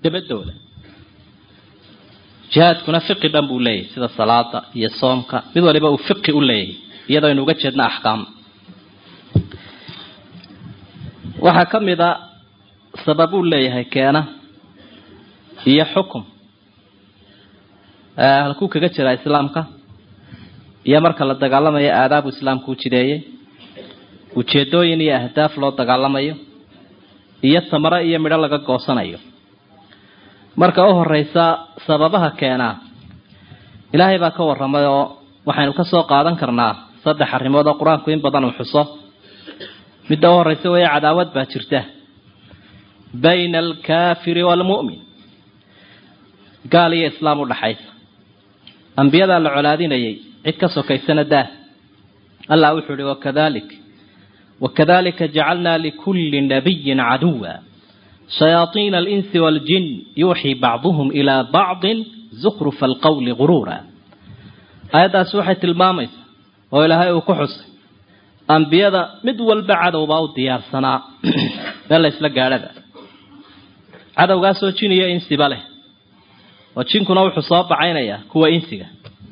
dabadooda jihaadkuna fiqi dhan buu leeyahay sida salaada iyo soomka mid waliba uu fiqi u leeyahay iyadoo aynu uga jeedna axkaam waxaa ka mid a sababuu leeyahay keena iyo xukum halkuu kaga jiraa islaamka iyo marka la dagaalamayo aadaabu islaamku u jideeyey ujeedooyin iyo ahdaaf loo dagaalamayo iyo tamaro iyo midho laga goosanayo marka u horeysa sababaha keenaa ilaahay baa ka warramay oo waxaynu ka soo qaadan karnaa saddex arrimood oo qur-aanku in badan uu xuso midda u horeysa weeye cadaawad baa jirta bayna alkaafiri waalmu'min gaal iyo islaam u dhaxaysa ambiyadaa la colaadinayay cid ka sokaysana daah allah wuxuu ihi wakadalik wakadalika jacalnaa likulli nabiyin caduwa shayaaiina alinsi waaljin yuuxii bacduhum ilaa bacdin zukrufa alqowli guruura aayaddaasi waxay tilmaamaysaa oo ilaahay uu ku xusay ambiyada mid walba cadowbaa u diyaarsanaa meel la isla gaadhada cadowgaasoo jin iyo insiba leh oo jinkuna wuxuu soo bacaynayaa kuwa insiga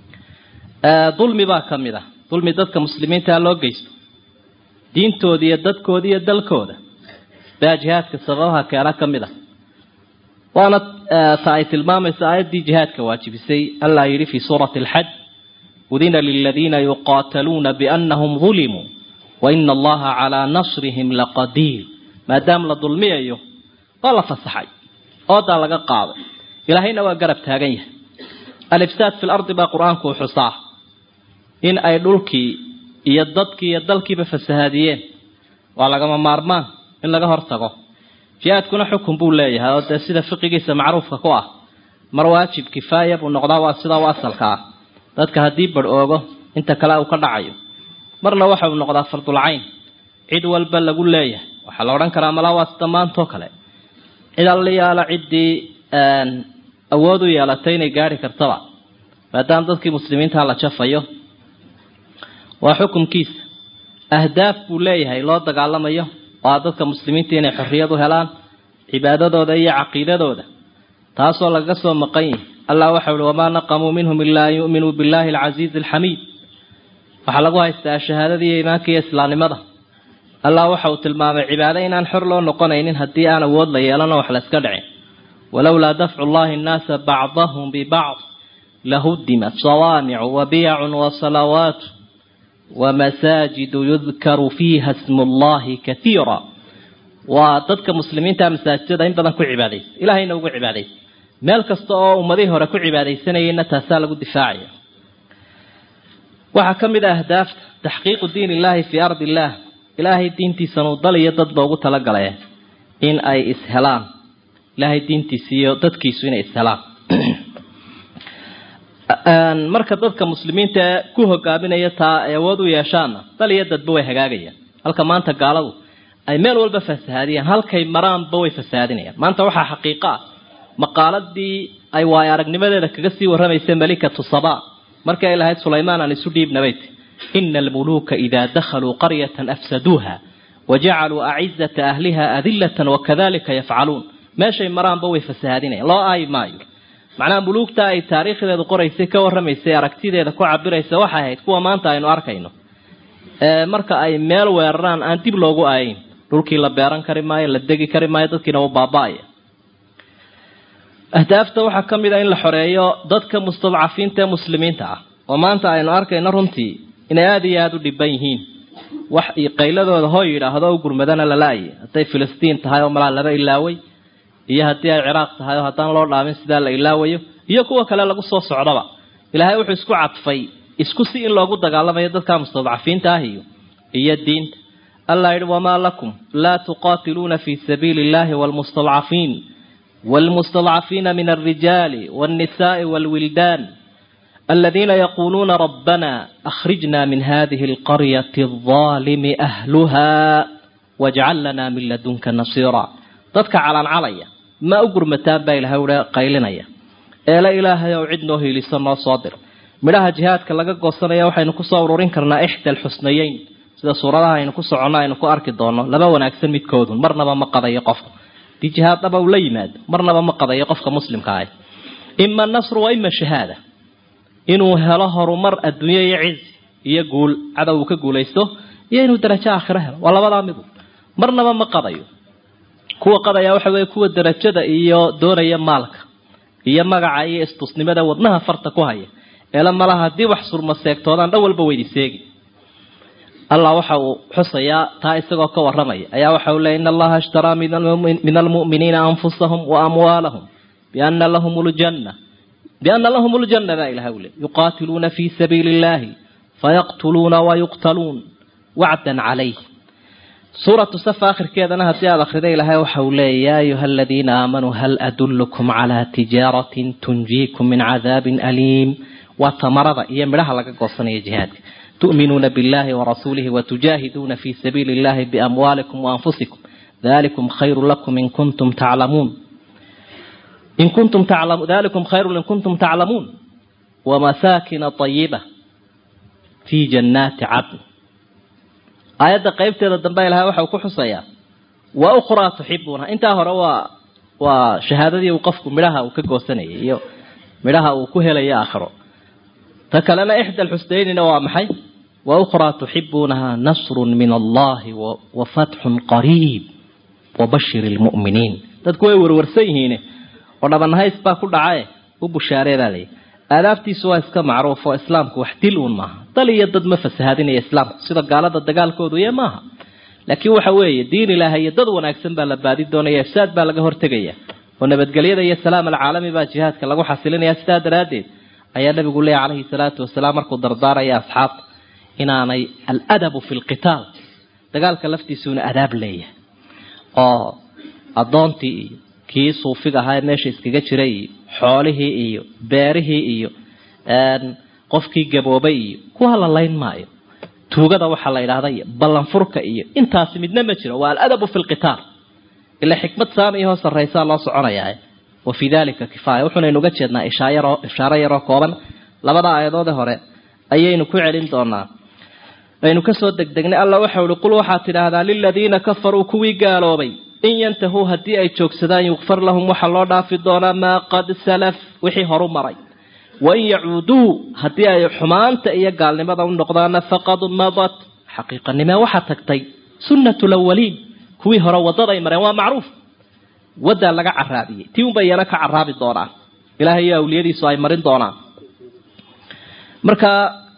dulmi baa ka mid ah dulmi dadka muslimiintaa loo geysto diintooda iyo dadkooda iyo dalkooda baa jihaadka sababaha keena ka mid ah waana ta ay tilmaamaysa aayaddii jihaadka waajibisay allah yidhi fii suurati alxaj udina liladiina yuqaataluuna biannahum dulimuu waina allaha calaa nasrihim laqadiir maadaama la dulmiyayo waa la fasaxay oodaa laga qaaday ilaahayna waa garab taagan yahay alifsaad fi lardi baa qur-aanku u xusaa in ay dhulkii iyo dadkii iyo dalkiiba fasahaadiyeen waa lagama maarmaan in laga hortago jihaadkuna xukun buu leeyahay oo dee sida fiqigiisa macruufka ku ah mar waajib kifaaya buu noqdaa waa sidaa u asalka ah dadka haddii bar oogo inta kale uu ka dhacayo marna waxa uu noqdaa fardulcayn cid walba lagu leeyahay waxaa la odhan karaa malaa waa sida maantoo kale cid alliyaala ciddii awood u yeelatay inay gaari kartaba maadaama dadkii muslimiinta la jafayo waa xukumkiisa ahdaaf buu leeyahay loo dagaalamayo waa dadka muslimiinta inay xorriyad u helaan cibaadadooda iyo caqiidadooda taasoo lagaga soo maqan yihi allah waxau uhi wamaa naqamuu minhum ilaa an yu'minuu billahi alcasiizi alxamiid waxaa lagu haystaa shahaadada iyo iimaanka iyo islaamnimada allah waxa uu tilmaamay cibaado inaan xor loo noqonaynin haddii aan awood la yeelano wax la iska dhicin walowlaa dafcu llahi nnaasa bacdahum bibacd lahudimat sawaamicu wabiyacun wasalawaat wamasaajidu yudkaru fiiha smu llahi kaiira waa dadka muslimiinta masaajidada in badan ku cibaadaysa ilahayna ugu cibaadaysa meel kasta oo ummadihii hore ku cibaadaysanayeyna taasaa lagu difaacaya waxaa ka mid a ahdaafta taxqiiqu diin illahi fii ardi illah ilaahay diintiisanuu dal iyo dadba ugu talagalay in ay ishelaan ilaahay diintiisa iyo dadkiisu inay ishelaan marka dadka muslimiinta ee ku hogaaminaya taa ay awood u yeeshaanna dal iyo dadba way hagaagayaan halka maanta gaaladu ay meel walba fasahaadiyaan halkay maraanba way fasahaadinayaan maanta waxaa xaqiiqo ah maqaaladii ay waayo aragnimadeeda kaga sii warramaysa malikatu saba markii ay lahayd sulaymaan aan isu dhiibnabayt ina almuluuka idaa dakhaluu qaryatan afsaduuha wajacaluu acizata ahliha adilatan wakadalika yafcaluun meeshay maraanba way fasahaadinayan loo aayi maayo macnaha muluugta ay taariikhdeedu qoraysay ka warramaysay aragtideeda ku cabiraysa waxay ahayd kuwa maanta aynu arkayno marka ay meel weeraraan aan dib loogu aayin dhulkii la beeran kari maayo la degi kari maayo dadkiina u baaba-aya ahdaafta waxaa ka mid a in la xoreeyo dadka mustadcafiinta ee muslimiinta ah oo maanta aynu arkayno runtii inay aada iyo aada u dhiban yihiin wax qayladooda hoo yidhaahdo u gurmadana lala-ayay hadday filistiin tahay oo malaa laba ilaaway iyo haddii ay ciraaq tahay oo haddaan loo dhaamin sidaa la ilaawayo iyo kuwa kale lagu soo socdaba ilaahay wuxuu isku cadfay isku si in loogu dagaalamayo dadka mustadcafiinta ah iyo iyo diinta allah yidhi wamaa lakum laa tuqaatiluuna fi sabiili illahi wlmustadcafiin wlmustadcafiina min alrijaali wاnnisaءi wاlwildaan aladiina yaquuluuna rabbana akhrijna min hadihi alqaryati alظaalimi ahluha wajcal lana min ladunka nasiira dadka calancalaya ma u gurmataan baa ilahay uha qaylinaya eele ilaahay ow cid noo hiiliso noo soo dir midhaha jihaadka laga goosanaya waxaynu kusoo ururin karnaa ixda alxusnayeyn sida suuradaha aynu ku soconno aynu ku arki doono laba wanaagsan midkoodun marnaba ma qadayo qofku dii jihaadaba uu la yimaado marnaba ma qadayo qofka muslimka ah ima nasru wa ima shahaada inuu helo horumar adduunye iyo cizi iyo guul cadow uu ka guulaysto iyo inuu darajo aakhiro helo waa labadaa midu marnaba ma qadayo kuwa qadaya waxa weeye kuwa darajada iyo doonaya maalka iyo magaca iyo istusnimada wadnaha farta ku haya eela malaha haddii wax surma seegtoodaan dhan walba weydi seegi allah waxa uu xusayaa taa isagoo ka waramaya ayaa waxa uu leey in allaha ishtaraa min almu'miniina anfusahum wa amwaalahum biana lahum ljanna biana lahum ljanna baa ilaha ule yuqaatiluuna fi sabiili illahi fayaqtuluuna wayuqtaluun wacdan calayh suuratu safa akhirkeedana haddii aada akrida ilaahay waxa uu leeya ya ayuha aladiina aamanuu hal adullukum calaa tijaaratin tunjiikum min cadaabin aliim waa tamarada iyo midhaha laga goosanaya jihaadka tu'minuuna billahi warasuulihi watujaahiduuna fi sabiili illahi biamwaalikum waanfusikum dalikum khayru lakum in kuntum taclamuun in kuntum taclamu dalikum khayrun in kuntum taclamuun wamasaakina طayiba fi jannaati cadn aayadda qaybteeda dambe ilahay waxa uu ku xusayaa wa ukhraa tuxibuuna intaa hore waa waa shahaadadii uu qofku midhaha uu ka goosanayay iyo midhaha uu ku helayo aakhiro ta kalena ixda alxusnaynina waa maxay wa ukhraa tuxibuunaha nasrun min allahi wa fatxun qariib wabashir lmu'miniin dadku way warwarsan yihiine oo dhabanahays baa ku dhacae u bushaaree baa layihi aadaabtiisu waa iska macruuf oo islaamku wax dil uun maaha dal iyo dad ma fasahadinaya islaamku sida gaalada dagaalkoodu iyo maaha laakiin waxa weeye diin ilaahay iyo dad wanaagsan baa la baadi doonaya ifsaad baa laga hortegaya oo nabadgelyada iyo salaam alcaalami baa jihaadka lagu xasilinaya sidaa daraaddeed ayaa nabigu leeya calayhi salaatu wasalaam markuu dardaaraya asxaabta inaanay aladabu fi lqitaal dagaalka laftiisuuna adaab leeyahay oo addoontii iyo kii suufiga ahaa ee meesha iskaga jiray iyo xoolihii iyo beerihii iyo qofkii gaboobay iyo kuwa la layn maayo tuugada waxaa la yidhahda iyo ballanfurka iyo intaasi midna ma jiro waa aladabu fi lqitaal ila xikmad saamiyahoo sarraysaa loo soconayaa wa fii dalika kifaaya wuxuunaynu uga jeednaa ishaayaro ishaaro yaroo kooban labada aayadoode hore ayaynu ku celin doonaa aynu kasoo degdegnay alla waxau ihi qul waxaad tidhaahdaa liladiina kafaruu kuwii gaaloobay in yantahuu haddii ay joogsadaan yukfar lahum waxaa loo dhaafi doonaa maa qad salaf wixii horu maray wain yacuuduu haddii ay xumaanta iyo gaalnimada u noqdaana faqad madat xaqiiqanimee waxaa tagtay sunnatu lawaliin kuwii hore waddaday mareen waa macruuf waddaa laga caraabiyey tii unbay iyana ka caraabi doonaan ilahay iyo awliyadiisu ay marin doonaan marka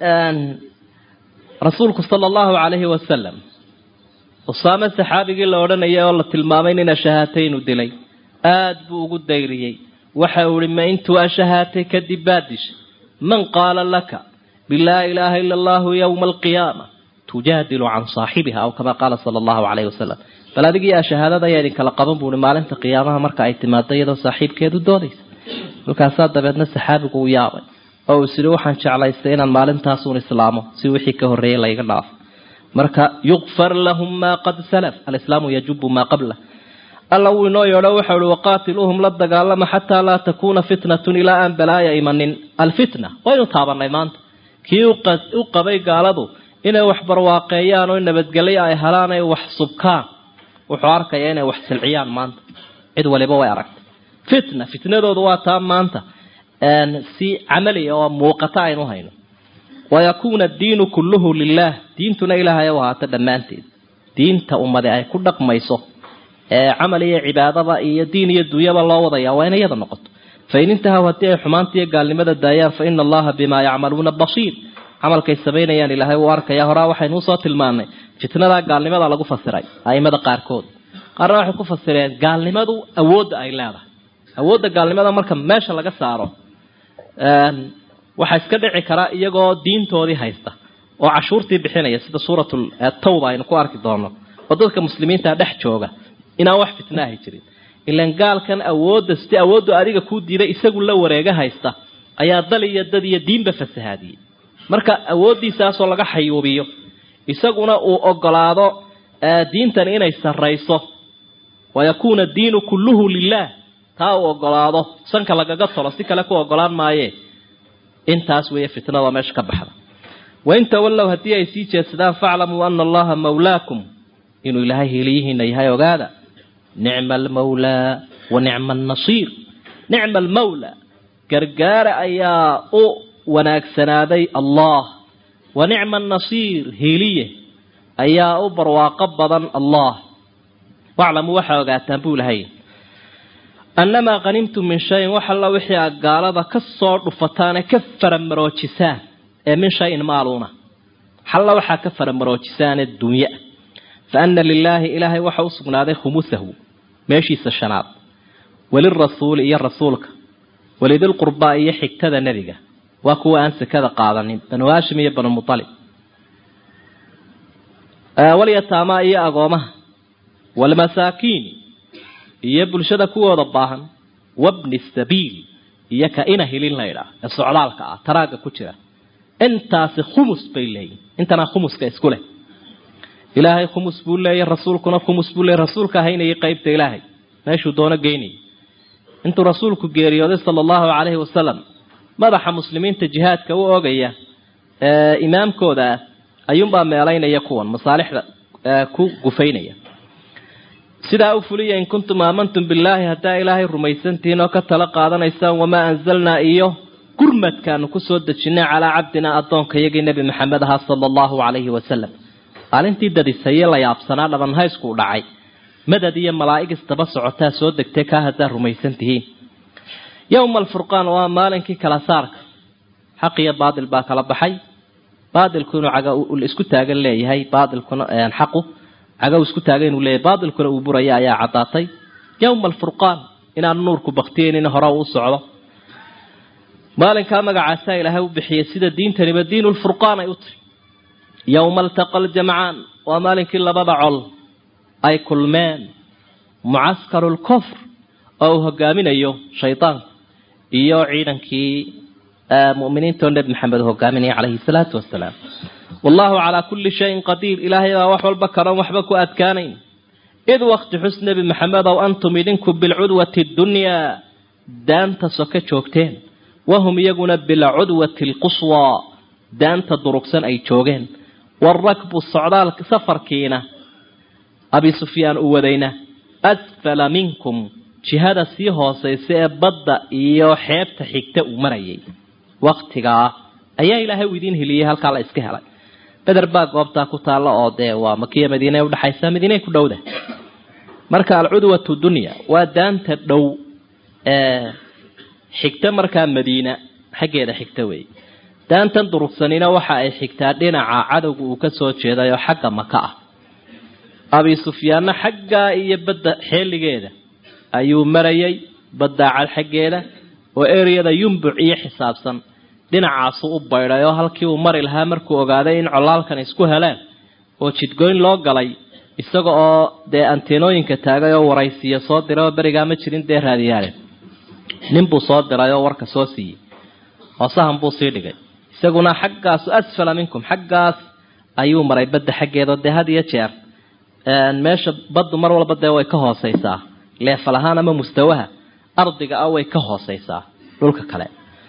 rasuulku sala allahu calayhi wasalam usaame saxaabigii la odhanayay oo la tilmaamay nina shahaataynu dilay aad buu ugu dayriyey waxa uu ihi ma intuu ashahaatay kadib baad dishay man qaala laka bilaa ilaaha ila allahu yowma alqiyaama tujaadilu can saaxibiha aw kama qaala sala allahu calayhi wasalam bal adigii ashahaadada ayaa idinkala qaban buuhi maalinta qiyaamaha marka ay timaado iyadoo saaxiibkeedu doodaysa kolkaasaa dabeedna saxaabigu u yaabay oo uu isiri waxaan jeclaystay inaan maalintaasuun islaamo si wixii ka horreeyay layga dhaafo marka yukfar lahum maa qad salaf alislaamu yajubu maa qablah alla wuu inoo yeedho waxau ihi waqaatiluuhum la dagaalama xataa laa takuuna fitnatun ilaa aan balaaya imanin alfitna waynu taabanay maanta kii u qabay gaaladu inay wax barwaaqeeyaan oo nabadgelyo ay helaan ay wax subkaan wuxuu arkaya inay wax silciyaan maanta cid waliba way aragtay fitna fitnadoodu waa taa maanta si camaliya oo muuqata aynu hayno wayakuuna addiinu kulluhu lilah diintuna ilaahay u ahaato dhammaanteed diinta ummadi ay ku dhaqmayso ee camal iyo cibaadaba iyo diin iyo dunyaba loo wadaya waa in iyada noqoto fain intahaw haddii ay xumaanta iyo gaalnimada daayaan fa ina allaha bimaa yacmaluuna basiir camalkay samaynayaan ilaahay uu arkaya horaa waxaynu usoo tilmaanay fitnadaa gaalnimada lagu fasiray aimada qaarkood qaarna waxay ku fasireen gaalnimadu awoodda ay leedahay awoodda gaalnimada marka meesha laga saaro waxaa iska dhici karaa iyagoo diintoodii haysta oo cashuurtii bixinaya sida suuratul tawba aynu ku arki doono oo dadka muslimiinta dhex jooga inaan wax fitna ahi jirin ilan gaalkan awoodda si awooddu adiga kuu diiday isagu la wareega haysta ayaa dal iyo dad iyo diinba fasahaadiyey marka awooddiisaasoo laga xayuubiyo isaguna uu ogolaado diintan inay sarrayso wayakuuna diinu kulluhu lilah taa uu ogolaado sanka lagaga tolo si kale ku ogolaan maaye intaas weeye fitnada meesha ka baxda wain tawallow haddii ay sii jeedsadaan faclamuu ana allaha mawlaakum inuu ilaahay heliyihiina yahay ogaada nicma almawlaa wa nicma annasiir nicma almawla gargaara ayaa u wanaagsanaaday allah wa nicma annasiir hiiliye ayaa u barwaaqo badan allah waclamuu waxaa ogaataan buu lahay annamaa qhanimtum min shayin wax alla wixii aad gaalada ka soo dhufataane ka faramaroojisaan ee min shayin maaluuna xalla waxaa ka faramaroojisaane dunya fa ana lilaahi ilaahay waxa u sugnaaday khumusahu meeshiisa shanaad walirasuuli iyo rasuulka walidilqurbaa iyo xigtada nebiga waa kuwa aan sekada qaadanin banu haashim iyo banu mualib walyataamaa iyo agoomaha walmasaakiini iyo bulshada kuwooda baahan wabni sabiil iyo ka ina hilin laydhaa ee socdaalka ah taraagga ku jira intaasi khumus bay leeyihin intana khumuska isku leh ilaahay khumus buu leeyahy rasuulkuna khumus buu leeyay rasuulka haynayay qeybta ilaahay meeshuu doono geynayay intuu rasuulku geeriyooday sala allahu calayhi wasalam madaxa muslimiinta jihaadka u ogaya ee imaamkooda ah ayuunbaa meelaynaya kuwan masaalixda ku gufaynaya sidaa u fuliya in kuntum aamantum billaahi haddaa ilaahay rumaysantihiin oo ka tala qaadanaysaan wamaa anzalnaa iyo gurmadkaanu kusoo dejinay calaa cabdinaa addoonka iyagii nebi maxamed ahaa sala allahu calayhi wasalam maalintii dadisaye la yaabsanaa dhabanhaysku u dhacay madad iyo malaa'ig isdaba socotaa soo degtay kaa haddaa rumaysan tihiin yowma alfurqaan waa maalinkii kala saarka xaq iyo baatil baa kala baxay baatilku inuu caga isku taagan leeyahay baatilkuna xaqu cagaw isku taagan inuu leeyahay baatilkuna uu buraya ayaa caddaatay yowma alfurqaan inaan nuurku baktiyeynin hore u socdo maalinkaa magacaasaa ilaahay u bixiyay sida diintaniba diinulfurqaan ay u tiri yowma altaqa aljamcaan waa maalinkii labada col ay kulmeen mucaskaru lkufr oo uu hogaaminayo shaydaanku iyo ciidankii muminiinta oo nebi maxamed hogaaminaya calayhi salaatu wasalaam wallahu calaa kulli shayin qadiir ilaahay baa wax walba karoon waxba ku adkaanayn id wakti xus nebi maxamed ow antum idinku bilcudwati dunyaa daanta soke joogteen wahum iyaguna bilcudwati alquswaa daanta durugsan ay joogeen waarakbu socdaalka safarkiina abi sufyaan u wadayna asfala minkum jihada sii hoosaysa ee badda iyo xeebta xigta uu marayay waktigaa ayaa ilaahay u idiin heliyey halkaa la iska helay beder baa goobtaa ku taalla oo dee waa makiya madiine udhexaysa madiine ku dhowda marka alcudwatu dunya waa daanta dhow ee xigta markaa madiina xaggeeda xigta wey daantan durugsanina waxa ay xigtaa dhinaca cadowga uu kasoo jeeday oo xagga maka ah abi sufyaanna xaggaa iyo badda xeeligeeda ayuu marayay baddaacad xaggeeda oo ereyada yumbuc iyo xisaabsan dhinacaasu u baydhay oo halkii uu mari lahaa markuu ogaaday in colaalkan isku heleen oo jidgoyn loo galay isaga oo dee anteenooyinka taagay oo waraysiya soo diray oo berigaa ma jirin dee raadiyaale ninbuu soo diray oo warka soo siiyey hoosahan buu sii dhigay isaguna xaggaasu asfala minkum xaggaas ayuu maray badda xaggeeda dee had iyo jeer meesha baddu mar walba dee way ka hooseysaa leefal ahaan ama mustawaha ardiga ah way ka hooseysaa dhulka kale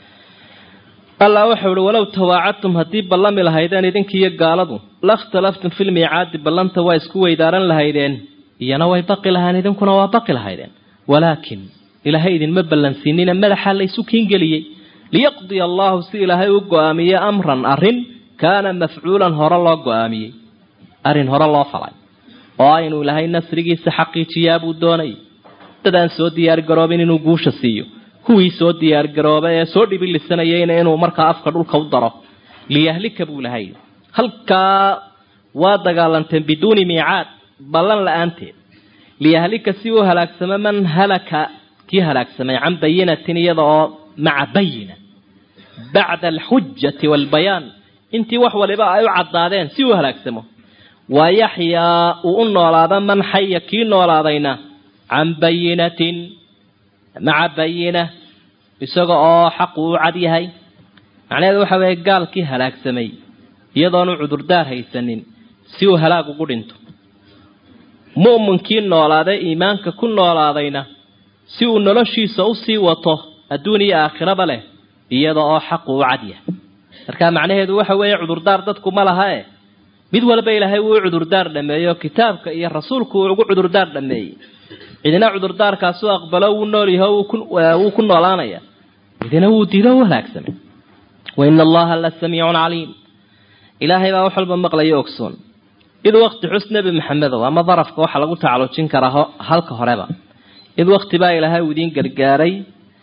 allah wuxuu ihi walow tawaacadtum haddii ballami lahaydeen idinkiiyo gaaladu lakhtalaftum filmiicaadi ballanta waa isku weydaaran lahaydeen iyana way baqi lahaan idinkuna waa baqi lahaydeen walaakin ilaahay idinma ballansiinina madaxaa laysu kiingeliyey liyaqdiya allahu si ilaahay u go-aamiye amran arrin kaana mafcuulan hore loo go-aamiyey arrin hore loo falay oo inuu ilaahay nasrigiisa xaqiijiyaa buu doonayay dadaan soo diyaargaroobin inuu guusha siiyo kuwii soo diyaargaroobay ee soo dhibilisanayayna inuu markaa afka dhulka u daro liyahlika buu lahay halkaa waa dagaalanteen biduuni miicaad ballan la-aanteed liyahlika si uu halaagsamo man halaka kii halaagsamay can bayinatin iyada oo maca bayina bacda alxujati waalbayaan intii wax waliba ay u caddaadeen si uu halaagsamo wa yaxyaa uu u noolaada man xaya kii noolaadayna can bayinatin maca bayina isaga oo xaqu u cad yahay macnaheedu waxa weeye gaalkii halaagsamay iyadoonu cudurdaar haysanin si uu halaag ugu dhinto mu'minkii noolaaday iimaanka ku noolaadayna si uu noloshiisa usii wato adduun iyo aakhiraba leh iyada oo xaqu u cad yahay marka macnaheedu waxa weeye cudurdaar dadku ma laha e mid walba ilaahay wuu u cudurdaar dhameeyo kitaabka iyo rasuulku uu ugu cudurdaar dhameeyey cidina cudurdaarkaasu aqbalo wuu nool yaho wuu ku noolaanaya cidina wuu diido u halaagsamay waina allaha la samiicun caliim ilaahay baa wax walba maqlayo ogsoon id wakti xus nebi maxamedow ama darafka waxaa lagu tacalujin karaa halka horeba id wakti baa ilaahay uu idiin gargaaray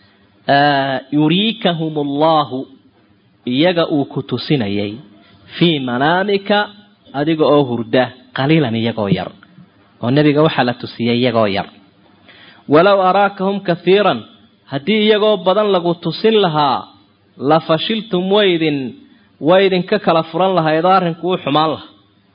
yuriikahum allahu iyaga uu ku tusinayay fii manaamika adiga oo hurda qaliilan iyagoo yar oo nebiga waxaa la tusiyay iyagoo yar walow araakahum kahiiran haddii iyagoo badan lagu tusin lahaa la fashiltum waydin waydinka kala furan lahaydoo arrinku u xumaan laha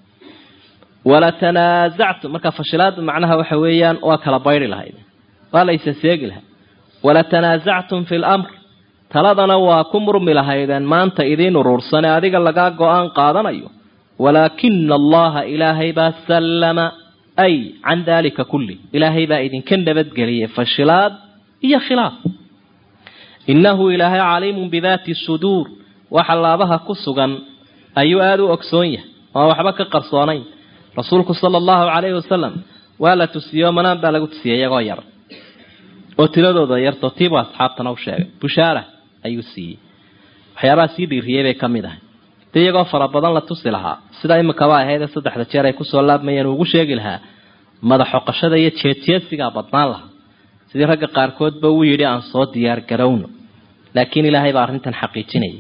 wala tanaasactum marka fashilaada macnaha waxa weeyaan waa kala bayri lahayd waa la isa seegi lahay wala tanaasactum fi lamr taladana waa ku murmi lahaydeen maanta idiin uruursane adiga lagaa go-aan qaadanayo walaakina allaha ilaahay baa sallama ay can daalika kulli ilaahay baa idinka nabadgeliyay fashilaad iyo khilaaf innahu ilaahay caliimun bidaati suduur waxa laabaha ku sugan ayuu aada u ogsoon yahay oan waxba ka qarsoonayn rasuulku sala allahu calayhi wasalam waa la tusiyo manaan baa lagu tusiyay iyagoo yar oo tiradooda yarto tiibu asxaabtana u sheegay bushaara ayuu siiyey waxyaabaha sii dhiiriyey bay ka mid ahay de iyagoo fara badan la tusi lahaa sida imikaba ahaydee saddexda jeer ay kusoo laabmayeen ugu sheegi lahaa madaxoqashada iyo jeedjeedsigaa badnaan lahaa sidii ragga qaarkoodba uu yidhi aan soo diyaar garowno laakiin ilaahay baa arrintan xaqiijinaya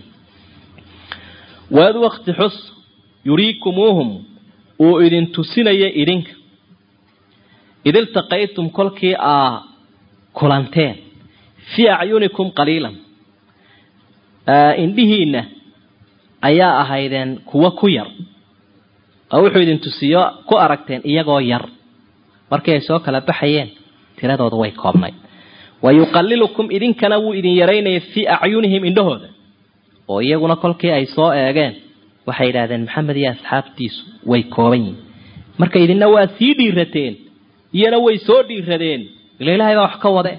waad wakti xus yuriikumuuhum uu idin tusinaya idinka id iltaqaytum kolkii aa kulanteen fii acyunikum qaliilan indhihiinna ayaa ahaydeen kuwo ku yar oo wuxuu idin tusiyo ku aragteen iyagoo yar markii ay soo kala baxayeen tiradoodu way koobnayd wa yuqalilukum idinkana wuu idin yaraynaya fii acyunihim indhahooda oo iyaguna kolkii ay soo eegeen waxay yidhahdeen maxamed iyo asxaabtiisu way kooban yihin marka idinna waa sii dhiirateen iyana way soo dhiiradeen ila ilahay baa wax ka wade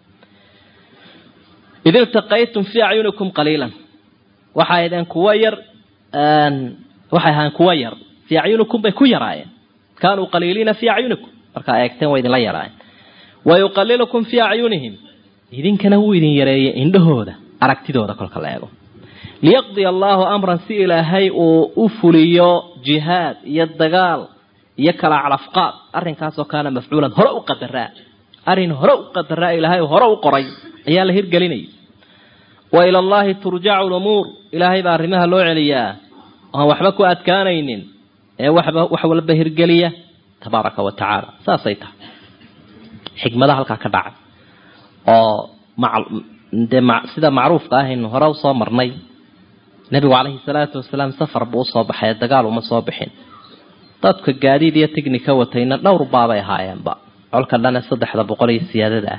id iltaqaytum fii acyunikum qaliilan waxay ahdeen kuwa yar waxay ahaan kuwa yar fii acyunikum bay ku yaraayeen kaanuu qaliiliina fii acyunikum markaa eegteen way idinla yaraayeen wa yuqalilukum fii acyunihim idinkana wuu idin yareeyay indhahooda aragtidooda kolka la eego liyaqdiya allaahu amran si ilaahay uu u fuliyo jihaad iyo dagaal iyo kala calafqaad arrinkaasoo kaana mafcuulan hore u qadaraa arrin hore u qadaraa ilaahay hore u qoray ayaa la hirgelinaya wa ila allaahi turjacu lumuur ilaahay baa arrimaha loo celiyaa oan waxba ku adkaanaynin ee waxba wax walba hirgeliya tabaaraka wa tacaala saasay tahay xikmada halkaa ka dhacay oo dee sida macruufka ahaynu hore usoo marnay nebigu calayhi salaatu wasalaam safar buu usoo baxay dagaal uma soo bixin dadka gaadiid iyo tignika watayna dhowr baabay ahaayeenba colka dhane saddexda boqol iyo siyaadada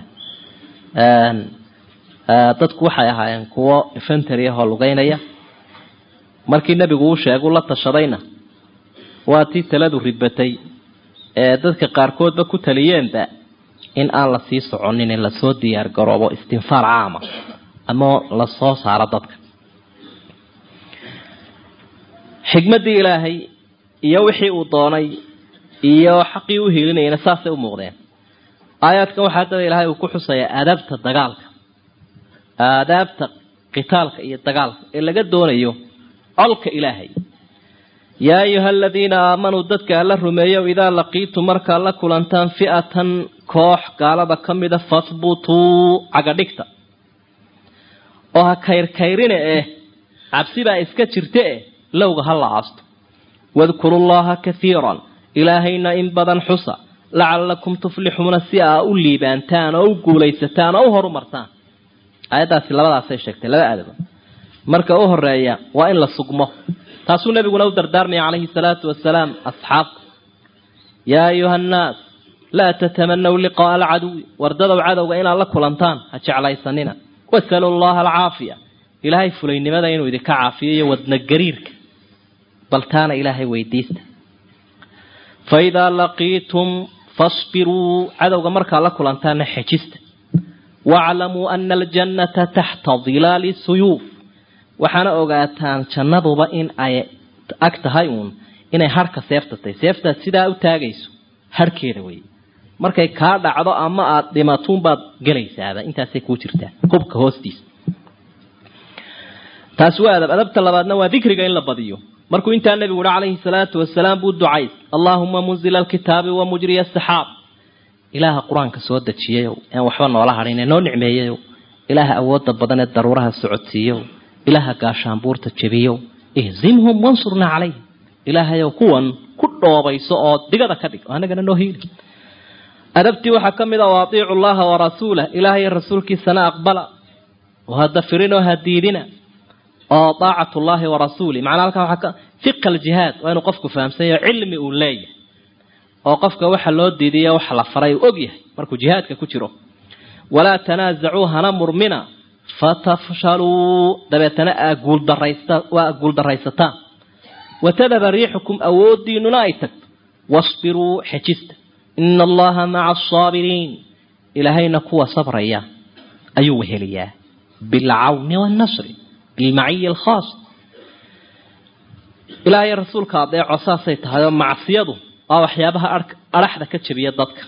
ah dadku waxay ahaayeen kuwo infantary ahoo lugeynaya markii nebigu uu sheegu la tashadayna waa tii taladu ribatay ee dadka qaarkoodba ku taliyeenba in aan la sii soconin in lasoo diyaar garoobo istinfaar caama ama lasoo saaro dadka xikmaddii ilaahay iyo wixii uu doonay iyo xaqii u hiilinayana saasay u muuqdeen aayaadkan waxaa haddaba ilaahay uu ku xusayaa aadaabta dagaalka aadaabta qitaalka iyo dagaalka ee laga doonayo colka ilaahay yaa ayuha aladiina aamanuu dadka alla rumeeyow idaa laqiitum markaad la kulantaan fi'atan koox gaalada ka mida fahbutuu cagadhigta oo ha kayrkayrine eh cabsibaa iska jirta eh lowga ha la aasto wadkuru llaha kaiiran ilaahayna in badan xusa lacalakum tuflixuuna si aa u liibaantaan oo u guulaysataan oo u horumartaan aayaddaasi labadaasay sheegtay laba aadaba marka u horeeya waa in la sugmo taasuu nabiguna u dardaarmaya calayhi salaatu wasalaam asxaabta yaa ayuha annaas laa tatamanaw liqaaa alcaduwi wardadow cadowga inaad la kulantaan ha jeclaysanina wasalu llaha alcaafiya ilaahay fulaynimada inuu idinka caafiyo iyo wadna gariirka bal taana ilaahay weydiista fa idaa laqiitum fasbiruu cadowga markaad la kulantaana xejista waaclamuu ana aljannata taxta dilaali suyuuf waxaana ogaataan jannaduba in ay ag tahay uun inay harhka seefta tahay seeftaad sidaa u taagayso harhkeeda wey markay kaa dhacdo ama aada dhimatuunbaad gelaysaaba intaasay kuu jirtaa hubka hoostiisa taasi waa adab adabta labaadna waa dikriga in la badiyo markuu intaa nebigu uhi calayhi salaatu wasalaam buu ducays allaahuma munzila alkitaabi wa mujriya asaxaab ilaaha qur-aanka soo dejiyayow aan waxba noola hadhin ee noo nicmeeyayow ilaaha awoodda badan ee daruuraha socodsiiyow ilaaha gaashaanbuurta jebiyow ihzimhum wansurnaa calayhim ilaahayow kuwan ku dhoobayso oo digada ka dhig oo anagana noo hiili adabtii waxaa ka mid a wa atiicu llaha warasuulah ilaahay rasuulkiisana aqbala oo hada firinoo hadiidina oo daacatu llahi warasuulih macnaa halkaa waxaa ka fiqa aljihaad waa inuu qofku fahamsanyaho cilmi uu leeyahay oo qofka waxa loo diidiya waxa la faray uu og yahay markuu jihaadka ku jiro walaa tanaasacuu hana murmina fatafshaluu dabeetana aa guuldaraysta waa guuldaraysataan watadaba riixukum awoodiinuna ay tagto wasbiruu xejista ina allaha maca asaabiriin ilaahayna kuwa sabraya ayuu weheliyaa bilcawni wannasri bilmaciya alkhaas ilaahay rasuulka adeeco saasay tahay oo macsiyadu waa waxyaabaha adhaxda ka jebiya dadka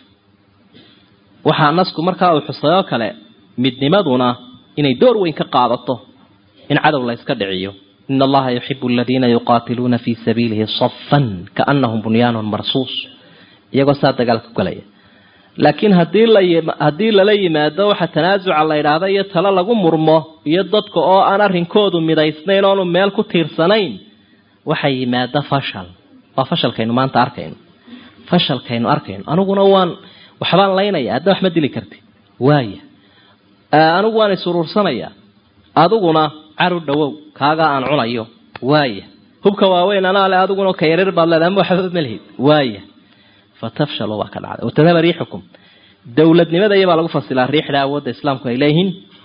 waxaa nasku markaa uu xusay oo kale midnimaduna inay door weyn ka qaadato in cadow la yska dhiciyo ina allaha yuxibu aladiina yuqaatiluuna fii sabiilihi safan kaanahum bunyaanun marsuus iyagoo saa dagaal ku galaya laakiin hadii la haddii lala yimaado waxa tanaasuca la yidhaahda iyo talo lagu murmo iyo dadka oo aan arrinkoodu midaysnayn oonu meel ku tiirsanayn waxa yimaada fashal waa fashalkaynu maanta arkayno fashalkaynu arkayno aniguna waan waxbaan laynaya hadda wax ma dili karti waaya anigu waan isuruursanaya adiguna caru dhawow kaagaa aan cunayo waaya hubka waaweyn anaa le adiguna ka yareer baad leedahay ama waxba malhid waaya fatafshalu baa ka dhacday watadaba riixukum dowladnimada iyabaa lagu fasilaa riixda awoodda islaamku ay leeyihiin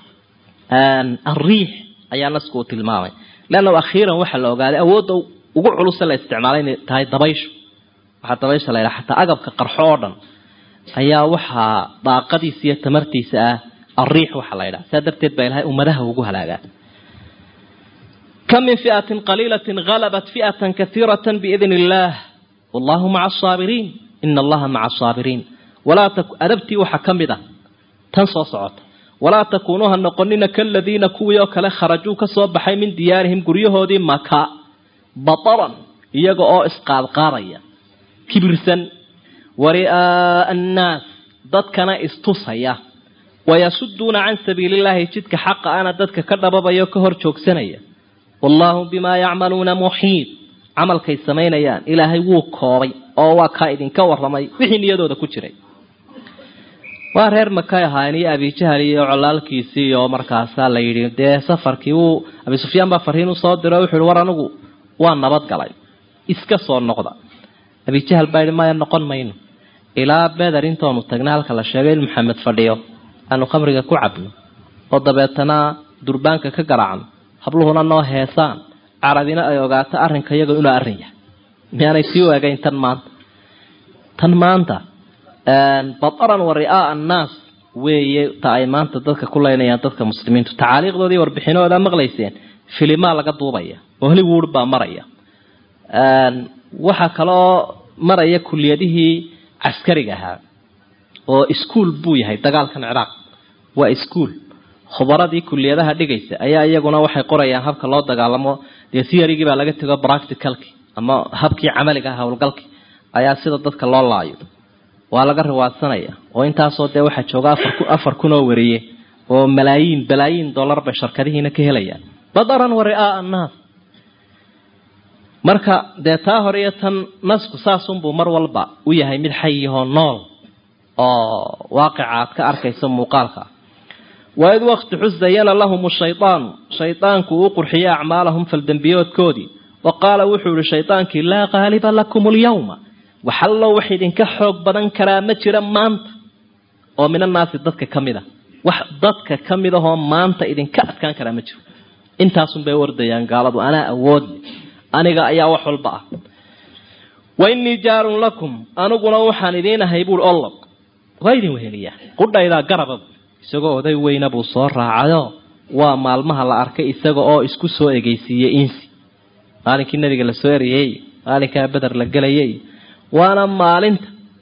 alriix ayaa nasku uu tilmaamay leanna akhiiran waxaa la ogaaday awoodda ugu culuse la isticmaalay inay tahay dabayshu waxaa dabaysha la yidhaha xataa agabka qarxo oo dhan ayaa waxaa daaqadiisa iyo tamartiisa ah alriix waxaa la yidhaha saa darteed baa ilahay ummadaha ugu halaagaa kam min fi'atin qaliilatin halabat fi'atan kaiiratan biidn illaah wallahu maca asaabiriin ina allaha maca asaabiriin walaa adabtii waxaa ka mid a tan soo socota walaa takuunuu ha noqonina kaladiina kuwii oo kale kharajuu ka soo baxay min diyaarihim guryahoodii maka bataran iyaga oo isqaadqaadaya kibirsan wari'aaa annaas dadkana istusaya wayasuduuna can sabiilillaahi jidka xaqa ana dadka ka dhababaya o ka hor joogsanaya wallaahu bimaa yacmaluuna muxiid camalkay samaynayaan ilaahay wuu koobay oo waa kaa idinka waramay wixii niyadooda ku jiray waa reer makay ahaayeen iyo abijahal iyo colaalkiisii oo markaasaa la yidhi dee safarkii wuu abi sufyaan baa fariin usoo diro wuxu yihi war anigu waa nabad galay iska soo noqda abijahal baa yidhi maya noqon mayno ilaa beder intoonu tagna halka la sheegay in maxamed fadhiyo aanu khamriga ku cabno oo dabeetana durbaanka ka garaacno habluhuna noo heesaan carabina ay ogaato arrinka iyaga inuu arrin yahay miyaanay sii waagayn tan maanta tan maanta bataran wa ri'aaa annaas weeye ta ay maanta dadka ku leynayaan dadka muslimiintu tacaaliiqdoodii warbixinahooda maqlayseen filimaa laga duubaya oo hollywood baa maraya waxaa kaloo maraya kuliyadihii caskariga ahaa oo iskuol buu yahay dagaalkan ciraaq waa iskuol khubaradii kuliyadaha dhigaysa ayaa iyaguna waxay qorayaan habka loo dagaalamo dee theorygii baa laga tego practicalki ama habkii camaliga ah howlgalki ayaa sida dadka loo laayo waa laga riwaadsanaya oo intaasoo dee waxaa jooga afar kun oo wariye oo malaayiin balaayiin dollar bay sharkadihiina ka helayaan badaran wa ri'aaa annaas marka dee taa hore iyo tan nasku saasunbuu mar walba u yahay mid xayihoo nool oo waaqica aad ka arkayso muuqaalka waid waqti xus zayana lahum shaydaanu shaydaanku uu qurxiyey acmaalahum faldembiyoodkoodii wa qaala wuxuu yihi shaydaankii laa qaaliba lakum alyawma waxallo wax idinka xoog badan karaa ma jira maanta oo min annaasi dadka ka mid a wax dadka ka mid ahoo maanta idinka adkaan karaa ma jiro intaasun bay wardayaan gaaladu anaa awoodle aniga ayaa wax walba ah wa innii jaarun lakum aniguna waxaan idiin ahay buui ollob waa idin weheliyaa qudhaydaa garaba isagoo oday weyna buu soo raacayo waa maalmaha la arkay isaga oo isku soo egeysiiyey insi maalinkii nabiga lasoo eriyey maalinkaa beder la gelayay waana maalinta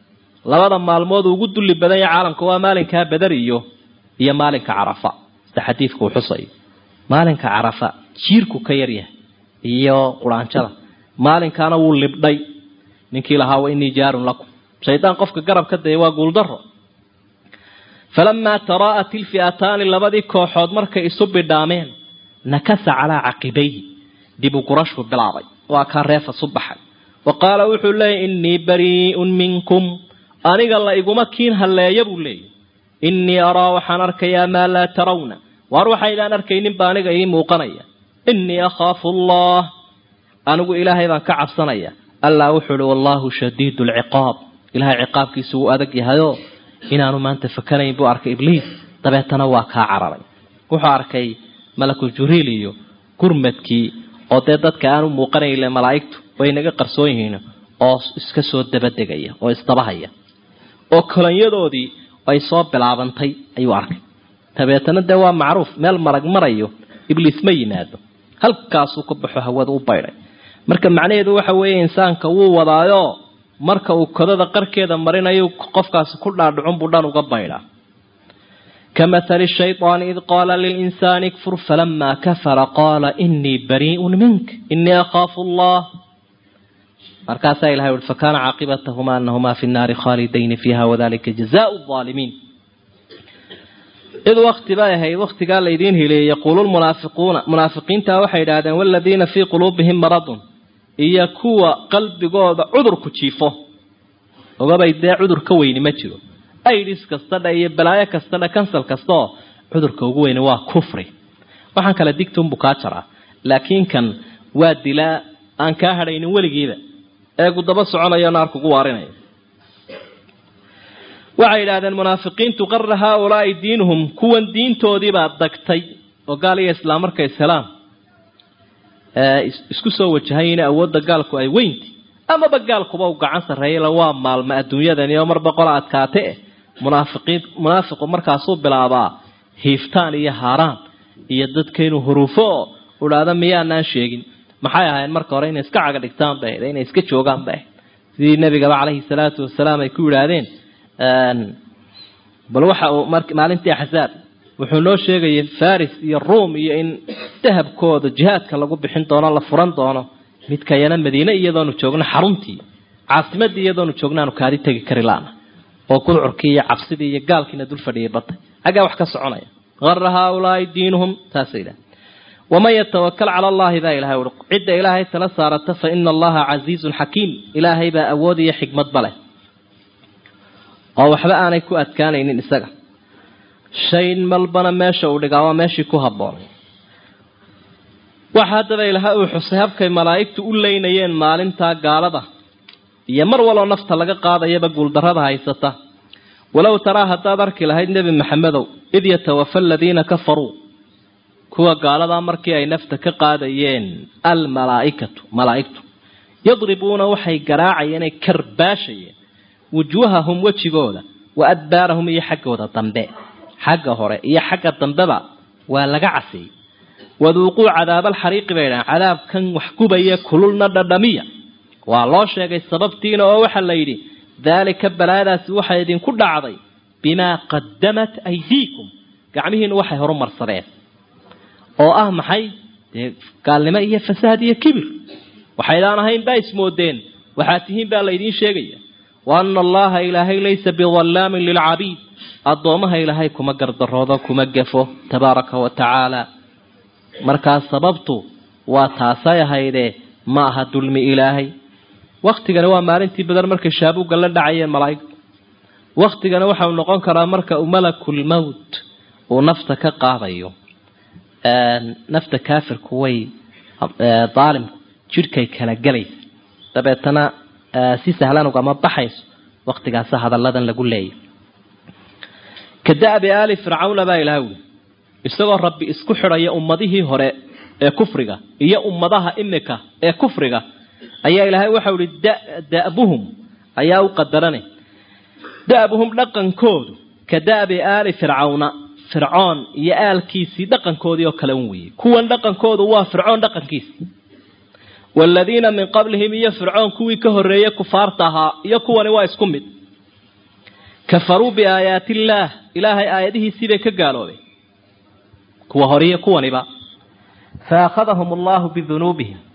labada maalmood ugu dulli badan yahay caalamka waa maalinkaa badar iyo iyo maalinka carafa sida xadiidku uu xusayo maalinka carafa jiirku ka yaryahay iyo quraanjada maalinkaana wuu libdhay ninkii lahaa wa inii jaarun lakum shaydaan qofka garab ka daya waa guuldaro falamaa taraa'at ilfi'ataani labadii kooxood markay isu bidhaameen nakasa calaa caqibayhi dib u gurashku bilaabay waa kaa reefa su baxay wa qaala wuxuu leeyay innii barii'un minkum aniga la iguma kiin halleeya buu leeyay innii araa waxaan arkayaa maa laa tarawna waar waxaydaan arkaynin baa aniga ii muuqanaya innii akhaafu allah anigu ilaahay baan ka cabsanaya allah wuxuu uhi wallaahu shadiidu alciqaab ilahay ciqaabkiisu wuu adag yahayoo inaanu maanta fakanayn buu arkay ibliis dabeetana waa kaa cararay wuxuu arkay malakul juriil iyo gurmadkii oo dee dadka aanu muuqanayle malaa'igtu way naga qarsoon yihiin oo iska soo dabadegaya oo isdabahaya oo kolanyadoodii ay soo bilaabantay ayuu arkay dabeetana dee waa macruuf meel marag marayo ibliis ma yimaado halkaasuu ka baxo hawada u baydhay marka macnaheedu waxa weeye insaanka wuu wadaayo marka uu kodada qarkeeda marinayo qofkaasi ku dhaadhicun buu dhan uga baydhaa kamahali shayطaani id qaala lilinsaani ikfur falamaa kafara qaala inii barii'un mink inii akhaafu allah markaasaa ilahay ui fakana caaqibatahumaa anahumaa fi nnaari khaalidayni fiiha wadalika jazaau aalimiin id wakti bay ahayd waktigaa laydiin hileeyey yaquulu lmunaafiquuna munaafiqiinta waxay idhaahdeen waladiina fii quluubihim maradun iyo kuwa qalbigooda cudurku jiifo ogabay dee cudur ka weyni ma jiro aidis kasta dha iyo balaayo kasta dha kansal kastaoo cudurka ugu weyni waa kufri waxaan kale digtunbu kaa jaraa laakiin kan waa dilaa aan kaa hadhaynin weligiiba eegu daba soconayo naar kugu waarinaya waxay yidhahdeen munaafiqiintu qara haaulaai diinuhum kuwan diintoodiibaa dagtay oo gaal iyo islaam markay ishelaan isku soo wajahayn awoodda gaalku ay weynti amaba gaalkuba u gacan sarreeyala waa maalma adduunyadani oo mar boqola adkaate eh munaafiqiin munaafiqu markaasuu bilaabaa hiiftaan iyo haaraan iyo dadka inuu huruufo oo udhaahda miyaanaan sheegin maxay ahayn marka hore inay iska caga dhigtaan bay ahayd inay iska joogaan bay ahayd sidii nebigaba caleyhi salaatu wasalaam ay ku yidhaahdeen bal waxa uu maalintii axzaab wuxuu noo sheegayay faris iyo ruom iyo in dahabkooda jihaadka lagu bixin doono la furan doono midkayana madiine iyadoonu joogno xaruntii caasimadii iyadoonu joogno aanu kaadi tegi kari laana oo gudcurkii iyo cabsidii iyo gaalkiina dul fadhiyay batay xaggaa wax ka soconaya ara haaulaai diinuhum taasa idhaha waman yatawakal cala allahi baa ilahay ui cidda ilaahay tala saarata fa ina allaha casiizun xakiim ilaahay baa awood iyo xikmadba leh oo waxba aanay ku adkaanaynin isaga shayn malbana meesha uu dhigaa waa meeshii ku habboonay waxa haddaba ilahay uu xusay habkay malaa'igtu u leynayeen maalintaa gaalada iyo mar waloo nafta laga qaadayaba guuldarrada haysata walow taraa haddaad arki lahayd nebi maxamedow id yatawafa aladiina kafaruu kuwa gaaladaa markii ay nafta ka qaadayeen almalaaikatu malaa'igtu yadribuuna waxay garaacayeen ay karbaashayeen wujuuhahum wejigooda wa adbaarahum iyo xaggooda dambe xagga hore iyo xagga dambeba waa laga casiyey waduuquu cadaabaalxariiqi bay dhahan cadaabkan wax gubaya kululna dhadhamiya waa loo sheegay sababtiina oo waxaa la yidhi daalika balaadaasi waxay idinku dhacday bimaa qadamat aydiikum gacmihiinu waxay horumarsadeen oo ah maxay dee gaalnimo iyo fasaad iyo kibir waxaydaan ahayn baa ismoodeen waxaad tihiin baa laydiin sheegaya wa ana allaha ilaahay laysa bidallaamin lilcabiid addoomaha ilaahay kuma gardaroodo kuma gafo tabaaraka wa tacaala markaa sababtu waa taasay ahaydee ma aha dulmi ilaahay waktigana waa maalintii badan markay shaabuugga la dhacayeen malaa'igtu waktigana waxau noqon karaa marka uu malakul mowt uu nafta ka qaadayo nafta kaafirku way daalimku jidhkay kala gelaysa dabeetana si sahlan ugama baxayso waktigaasa hadalladan lagu leeyay ka da'bi aali fircawna baa ilaha wuli isagoo rabbi isku xidhaya ummadihii hore ee kufriga iyo ummadaha imika ee kufriga ayaa ilaahay waxau ihi da'buhum ayaa u qadarane da'buhum dhaqankoodu ka da'bi aali fircawna fircoon iyo aalkiisii dhaqankoodii oo kale un weeyey kuwan dhaqankoodu waa fircoon dhaqankiisii waaladiina min qablihim iyo fircoon kuwii ka horreeyey kufaarta ahaa iyo kuwani waa isku mid kafaruu biaayaati illaah ilaahay aayadihiisii bay ka gaaloobeen kuwa horiyo kuwaniba fa akhadahum allahu bidunuubihim